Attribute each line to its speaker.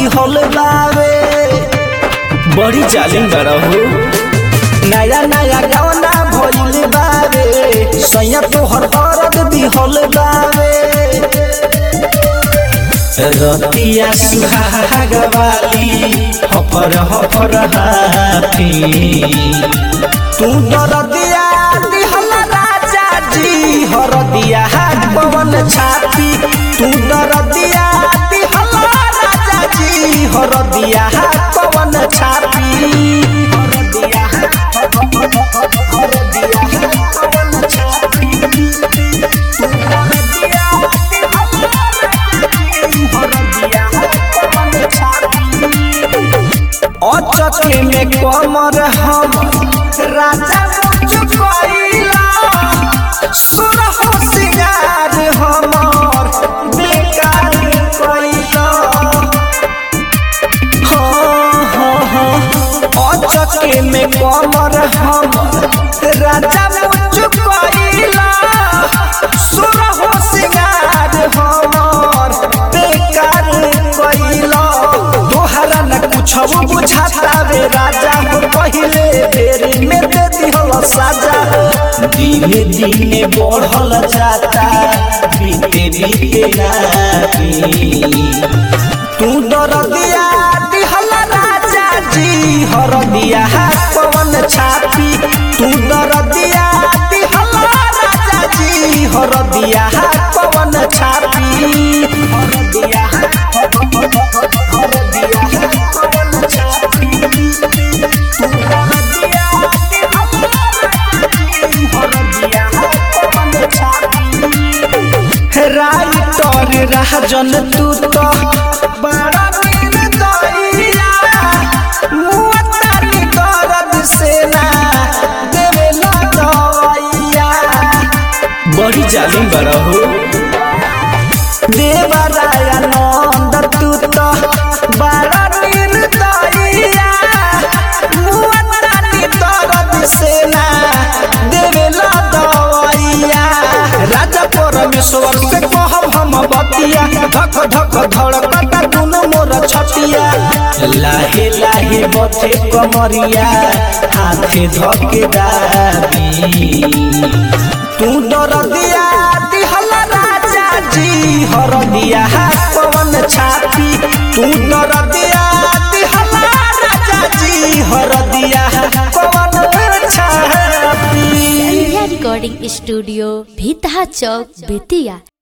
Speaker 1: दिहल बावे बड़ी जालिम बड़ा हो नया नया गाना भइल बावे सैया तोहर दर्द दिहल बावे रतिया सुहाग वाली हफर हफर हाथी तू दरदिया दिहल राजा जी हरदिया हाथ पवन छाती तू दरदिया दिहल राजा जी हरदिया हाथ पवन छाती हरदिया हरदिया हाथ पवन छाती तू दरदिया दिहल राजा जी हरदिया हाथ पवन छाती अचके में कमर हम राजा चुकैला सुर हो सिंगार हमर बेकार कैला हाँ हाँ हाँ अचके में कमर हम राजा चुकैला सुर हो सिंगार हमर बेकार कैला तोहरा न कुछ बुझाता रे राजा हो पहिले बेर में दे दिहल साजा दिने दिने बढ़ल जाता बीते बीते राती तू दरदिया दिहल राजा जी हरदिया हाथ पवन छाती तू दरदिया दिहल राजा जी हरदिया हाथ पवन छाती हरदिया हरदिया हाथ पवन छाती तू दरदिया दिहल राजा जी हरदिया हाथ पवन छाती राइटर राजन तू तो बड़ा निर्दयिया मुअत्तरी दर्द से ना देवेला दवाइया बड़ी जालिम बड़ा हो देवरायानंद तू तो बड़ा निर्दयिया मुअत्तरी दर्द से ना देवेला दवाइया राजा परमेश्वर से कहब हम बतिया धक धक धड़कता दुनु मोर छतिया लाहे लाहे बथे कमरिया हाथे धके दाबी तू दरदिया दिहल राजा जी हरदिया हाथ पवन छाती तू दरदिया दिहल राजा जी हरदिया हाथ पवन छाती
Speaker 2: संध्या रिकॉर्डिंग स्टूडियो भीतहा चौक बेतिया